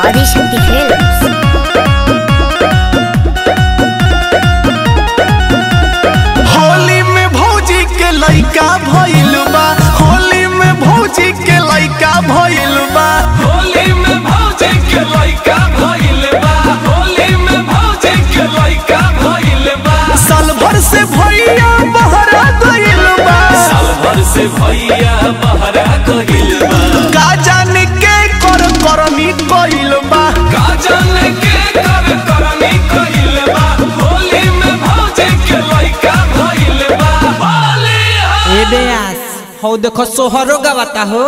Adishakti films Holi में भौजी के लइका भइल बा होली में भौजी के लइका भइल बा होली में भौजी के लइका भइल बा होली में भौजी के लइका भइल बा साल भर से भैया बहरा गइल बा साल भर से भैया बहरा गइल बा का जाने के कर करनी कइल बा का जाने के कर करनी कइल बा होली में भौजी के लइका भइल बा होली ए बेयास हौ देखो सोहरो गवाता हो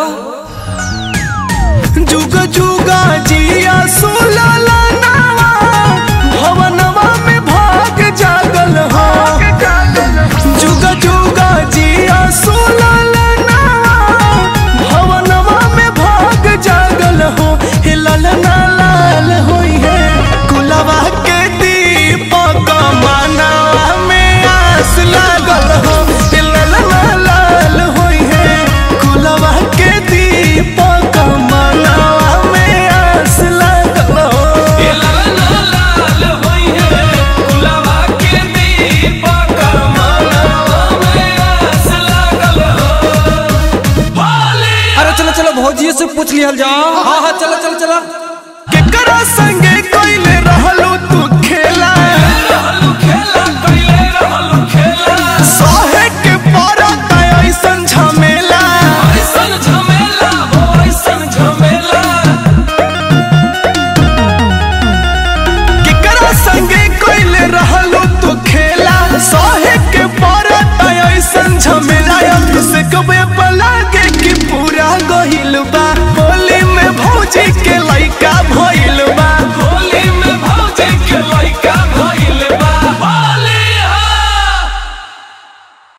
जुग जुगा जिया सुलला नावा भवनवा में भाग जागल हो जुग जुगा जिया सुलला नावा भवनवा में भाग जागल हो हे ललना लाल होई है कुलवा के दीपक मानवा में आस लागल हो हे ललना लाल होई है कुलवा के दीपक मानवा में आस लागल हो ए लाला लाल होई है गुलाबा के दीपक मनवा में आस लागल हो होली अरे चलो चलो भौजी से पूछ लिहल जाओ